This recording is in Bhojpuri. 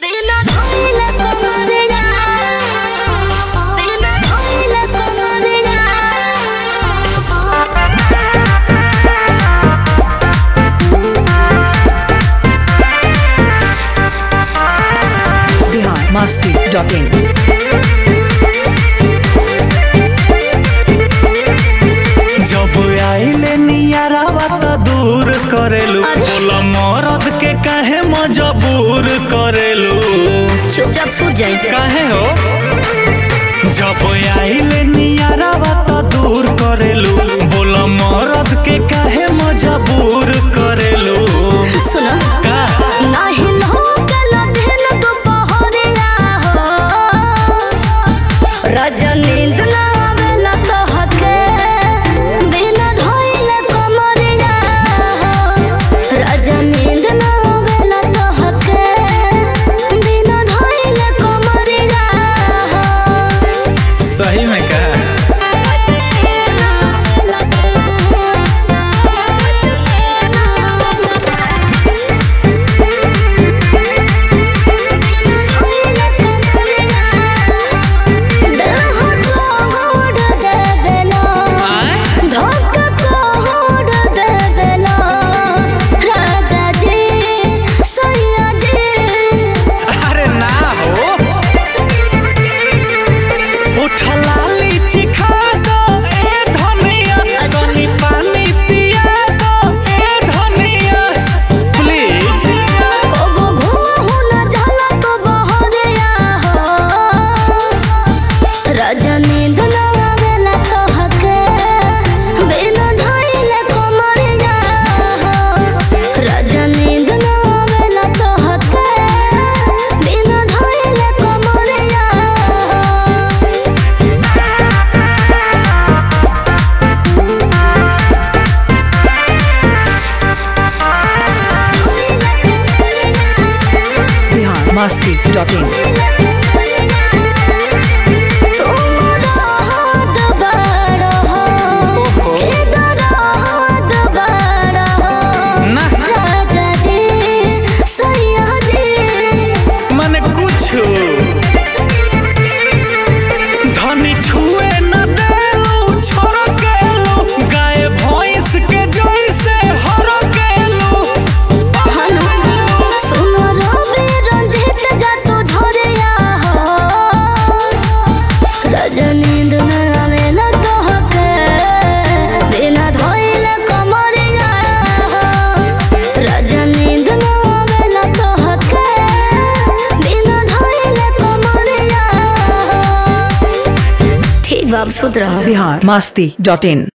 Pena ধইলে কোমরেরা Pena ধইলে কোমরেরা बिहार मस्ती डॉट इन जब आइले नियारावा त दूर करेलू बोला मरद के काहे मजबूर करेलू चुपचाप सूझ जाए काहे हो जब आइले नियारावा त दूर करेलू बोला मरद के काहे मजबूर करेलू सुनो का नाही लोकल दिन दुपहरिया हो रजनी दुना बेला तो हके बिना धोइले कोमरिया हो रजनी दुना बेला तो हके बिना धोइले कोमरिया हो सही में का अरे ना हो उठला लीची खा दो ए धनिया तनी पानी पिया दो ए धनिया प्लीज रजनी दुलावेला तो हके बिना धइले कोमरिया हो रजनी दुलावेला तो हके बिना धइले कोमरिया बिहार मस्ती डॉट इन ना मन कुछ धनी छुए न देलू छोड़ केलू गाय भैंस के जैसे हर केलू रजनी दुनावेला तो हके बिना धोइले कमरिया रजनी दुनावेला तो हके बिना धोइले कमरिया ठीक बाब सुत रहा बिहार मस्ती डॉट इन